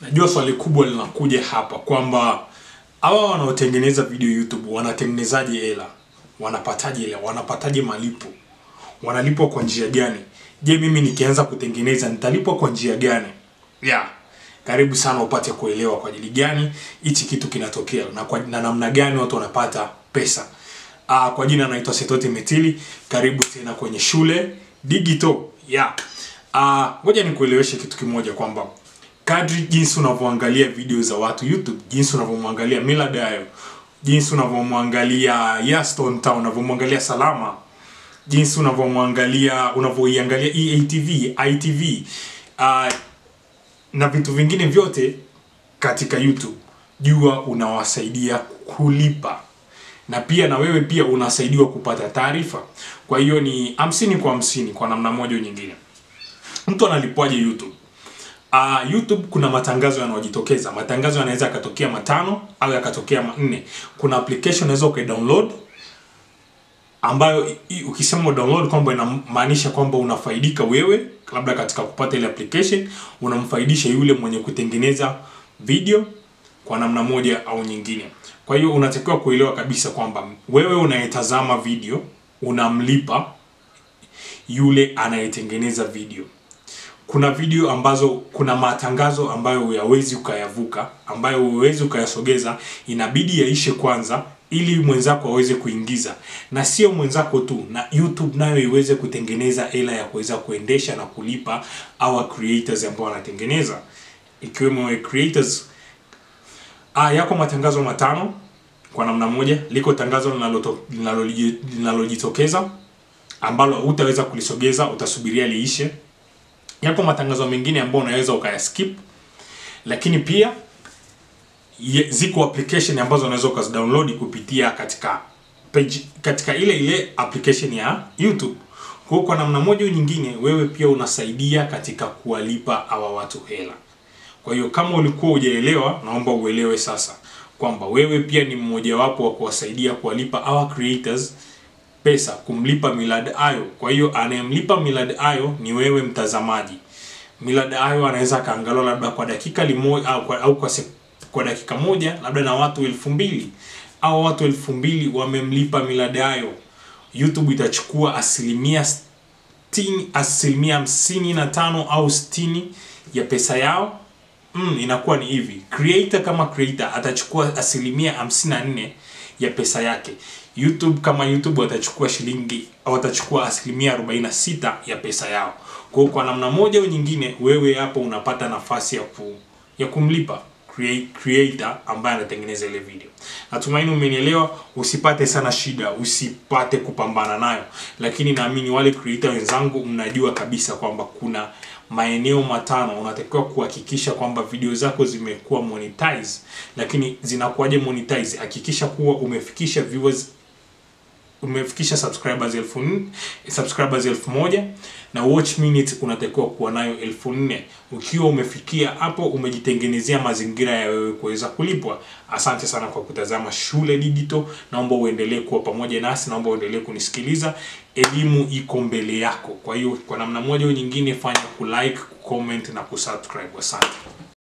Najua swali kubwa linakuja hapa kwamba hawa wanaotengeneza video YouTube wanatengenezaje hela? Wanapataje hela? Wanapataje malipo? Wanalipwa kwa njia gani? Je, mimi nikianza kutengeneza nitalipwa kwa njia gani? Yeah. Karibu sana upate kuelewa kwa ajili gani hichi kitu kinatokea na kwa na namna gani watu wanapata pesa. Ah, kwa jina naitwa Setoti Metili. Karibu tena kwenye shule digital. Yeah. Ah, ngoja nikueleweshe kitu kimoja kwamba kadri jinsi unavyoangalia video za watu YouTube, jinsi unavyomwangalia Millard Ayo, jinsi unavyomwangalia Yaston Town, unavyomwangalia Salama, jinsi unavyomwangalia unavyoiangalia EATV, ITV uh, na vitu vingine vyote katika YouTube, jua unawasaidia kulipa na pia na wewe pia unasaidiwa kupata taarifa. Kwa hiyo ni hamsini kwa hamsini kwa namna moja au nyingine. Mtu analipwaje YouTube? Uh, YouTube kuna matangazo yanayojitokeza. Matangazo yanaweza yakatokea matano au yakatokea manne. Kuna application unaweza ukaidownload ambayo i- i- ukisema download kwamba inamaanisha kwamba unafaidika wewe labda katika kupata ile application, unamfaidisha yule mwenye kutengeneza video kwa namna moja au nyingine. Kwa hiyo unatakiwa kuelewa kabisa kwamba wewe unayetazama video unamlipa yule anayetengeneza video kuna video ambazo kuna matangazo ambayo huyawezi ukayavuka ambayo huwezi ukayasogeza inabidi yaishe kwanza ili mwenzako aweze kuingiza na sio mwenzako tu na youtube nayo iweze kutengeneza hela ya kuweza kuendesha na kulipa our creators ambao wanatengeneza ikiwemo we creators ah, yako matangazo matano kwa namna moja liko tangazo linaloto- linaloji- linalojitokeza ambalo hutaweza kulisogeza utasubiria liishe yapo matangazo mengine ambayo unaweza ukayaskip lakini pia ye, ziko application ambazo unaweza ukazidownload kupitia katika page, katika ile ile application ya YouTube. Kwa hiyo kwa namna moja au nyingine, wewe pia unasaidia katika kuwalipa hawa watu hela. Kwa hiyo kama ulikuwa hujaelewa, naomba uelewe sasa kwamba wewe pia ni mmojawapo wa kuwasaidia kuwalipa our creators pesa kumlipa Millard Ayo. Kwa hiyo anayemlipa Millard Ayo ni wewe mtazamaji. Millard Ayo anaweza akaangaliwa labda kwa dakika limoja au kwa, au kwa, sek, kwa dakika moja labda na watu elfu mbili au watu elfu mbili wamemlipa Millard Ayo. YouTube itachukua asilimia sitini, asilimia hamsini na tano au sitini ya pesa yao mm, inakuwa ni hivi creator kama creator atachukua asilimia 54 ya pesa yake youtube kama youtube watachukua shilingi au watachukua asilimia 46 ya pesa yao kwa hiyo kwa namna moja au nyingine wewe hapo unapata nafasi ya ku, ya kumlipa crea- creator ambaye anatengeneza ile video natumaini umenielewa usipate sana shida usipate kupambana nayo lakini naamini wale creator wenzangu mnajua kabisa kwamba kuna maeneo matano unatakiwa kuhakikisha kwamba video zako zimekuwa monetize lakini zinakuwaje monetize hakikisha kuwa umefikisha viewers umefikisha subscribers elfu nne subscribers elfu moja na watch minute unatakiwa kuwa nayo elfu nne ukiwa umefikia hapo umejitengenezea mazingira ya wewe kuweza kulipwa asante sana kwa kutazama shule digital naomba uendelee kuwa pamoja nasi naomba uendelee kunisikiliza elimu iko mbele yako kwa hiyo kwa namna moja au nyingine fanya kulike comment na kusubscribe asante